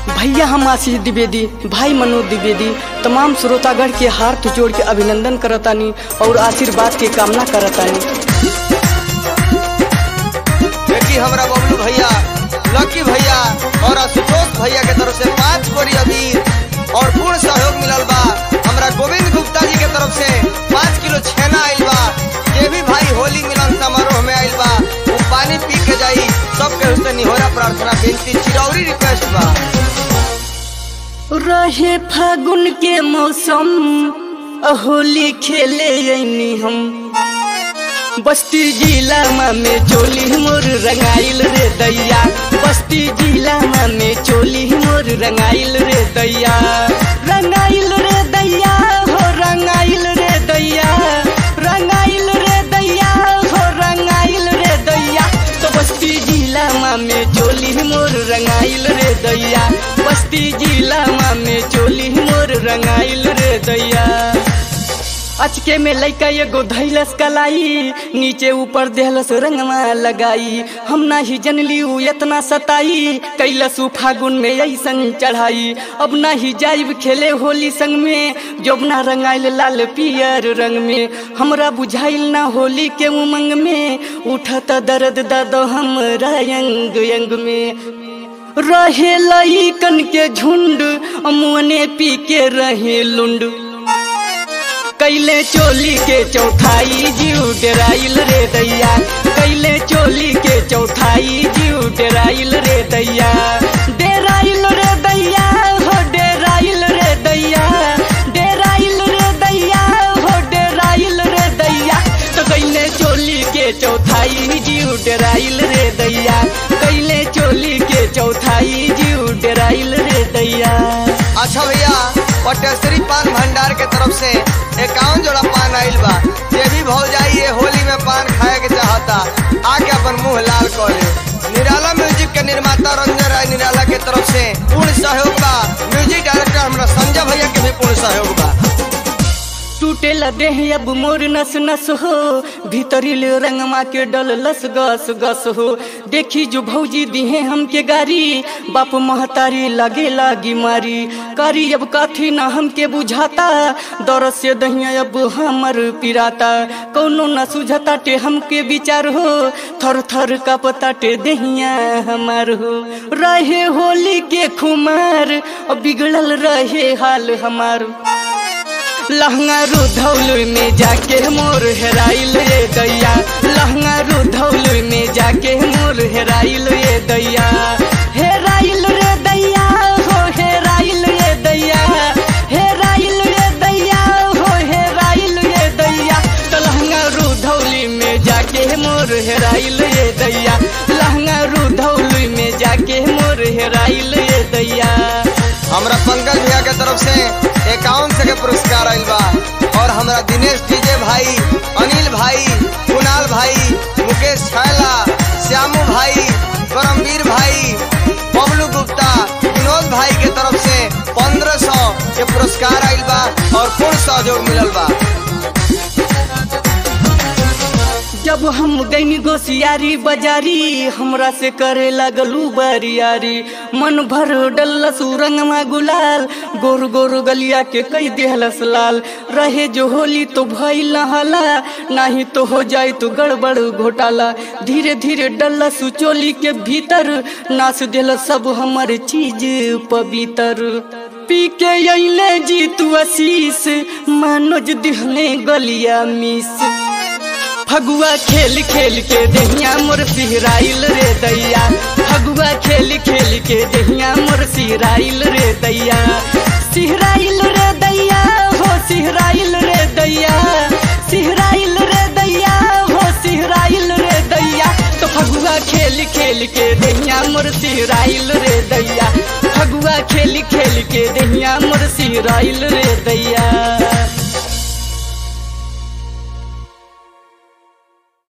भैया हम आशीष द्विवेदी भाई मनोज द्विवेदी तमाम श्रोतागढ़ के हाथ जोड़ के अभिनंदन करतानी और आशीर्वाद के कामना करतानी देखी हमरा बबलू भैया लकी भैया और आशुतोष भैया के तरफ से पाँच बोरी अबीर और पूर्ण सहयोग मिलल बा हमरा गोविंद गुप्ता जी के तरफ से पाँच किलो छेना आइल बा जे भी भाई होली मिलन समारोह में आइल बा वो पानी पी के जाई सबके उससे निहोरा प्रार्थना विनती चिरौरी रिक्वेस्ट बा रहे फागुन के मौसम होली खेले अइनी हम बस्ती जिला में चोली मोर रंगाइल रे दैया बस्ती जिला में चोली मोर रंगाइल रे दैया रंगाइल रे दैया हो रंगाइल रे दैया रंगाइल रे दैया हो रंगाइल रे दैया तो बस्ती जिला में चोली मोर रंगाइल रे दैया बस्ती जिला में चोली मोर रंगाइल रे दैया अचके में लैका एगो धैलस कलाई नीचे ऊपर देहलस रंगवा लगाई हम ना ही जनली उ इतना सताई कैलस उ फागुन में ऐसन चढ़ाई अब ना ही जाइब खेले होली संग में जोबना रंगाइल लाल पियर रंग में हमरा बुझाइल ना होली के उमंग में उठत दर्द दादो हमरा अंग अंग में रहे लईकन के झुंड मुअने पी के रहे लुंड कैले चोली के चौथाई जीव डराइल रे दैया कैले चोली के चौथाई जीव डराइल रे दैया डेराइल रे दैया हो डेराइल रे दैया डेराइल रे दैया हो डेराइल रे दैया तो कैले चोली के चौथाई जीव डराइल रे दैया कैले चोली के चौथाई जीव डराइल रे दैया अच्छा भैया पटेश्वरी पान भंडार के तरफ से इक्यावन जोड़ा पान आइल बा ये भी भौ जाइए होली में पान खाए के चाहता आके अपन मुंह लाल कर ले निराला म्यूजिक के निर्माता रंजन राय निराला के तरफ से पूर्ण सहयोग बा म्यूजिक डायरेक्टर हमारा संजय भैया के भी पूर्ण सहयोग बा टूटे देह अब मोर नस नस हो भीतरी रंगमा के डल लस गस गस हो देखी जो भौजी दिहे हमके गारी बाप महतारी लगे लागी मारी करी अब कथी न हमके बुझाता दर से दहिया अब हमर पिराता कौनो न सुझता टे हमके विचार हो थर थर का पता टे दहिया हमार हो रहे होली के खुमार बिगड़ल रहे हाल हमार लहंगा रुधौल में जाके मोर हेराइल रे दैया लहंगा रुधौल में जाके मोर हेराइल रे दैया हेराइल रे दैया हो हेराइल रे दैया हेराइल रे दैया हो हेराइल रे दैया तो लहंगा रुधौली में जाके मोर हेराइल रे दैया लहंगा रुधौली में जाके मोर हेराइल रे दैया हमरा पंकज भैया के तरफ से इक्यावन से के पुरस्कार आइल बा और हमरा दिनेश डीजे भाई अनिल भाई कुणाल भाई मुकेश छैला श्यामू भाई करमवीर भाई बबलू गुप्ता विनोद भाई के तरफ से पंद्रह सौ के पुरस्कार आइल बा और पूर्ण सहयोग मिलल बा जब हम गईनी गोसियारी बाजारी हमरा से करे लगलू बरियारी मन भर डल्लस रंगमा गुलाल गोर गोर गलिया के कई देहलस लाल रहे जो होली तो भइल हला नाही तो हो जाए तो गड़बड़ घोटाला धीरे धीरे डल्लस चोली के भीतर नाच दिल सब हमर चीज पवित्र पी के अइले जीतू आशीष मनोज दिहले गलिया मिस फगुआ खेल खेल के दहिया मोर सिहराइल रे दैया फगुआ खेल खेल के दहिया मोर सिहराइल रे दैया सिहराइल रे दैया हो सिहराइल रे दैया सिहराइल रे दैया हो सिहराइल रे दैया तो फगुआ खेल खेल के दहिया मोर सिहराइल रे दैया फगुआ खेल खेल के दहिया मोर सिहराइल रे दैया